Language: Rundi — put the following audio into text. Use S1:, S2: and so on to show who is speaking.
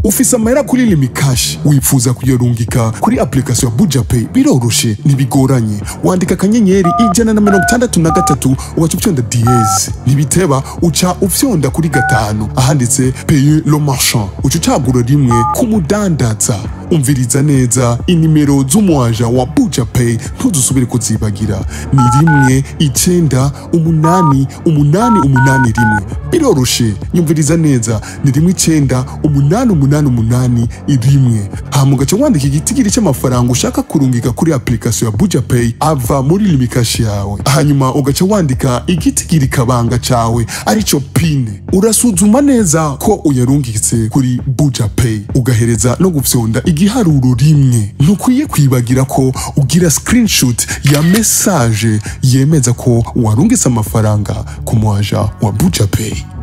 S1: ufise amahera kuri limikashi wifuza kuyarungika kuri application ya buja pay biroroshe ntibigoranye wandika akanyenyeri ijana na mirongo itandatu na gatatu ugaca ufyonda diyeze ntibiteba uca ufyonda kuri gatanu ahanditse paye lo marchand uca ucagura rimwe ku mudandaza umviriza neza inimero z'umuaja wa buja pay ntuzusubire kuzibagira ni rimwe icenda umunani umunani umunani rimwe biroroshe nyumviriza neza ni rimwe icenda umunani umunani umunani rimwe hama ugaca wandika igitigiri cy'amafaranga ushaka kurungika kuri application ya buja pay ava muri limikashi yawe hanyuma ugaca wandika igitigiri kabanga cawe arico pine urasuzuma neza ko uyarungitse kuri buja pay ugahereza no gufyonda igiharuro rimwe ntukwiye kwibagira ko ugira screenshot ya message yemeza ko warungitse amafaranga ku muaja wa buja pay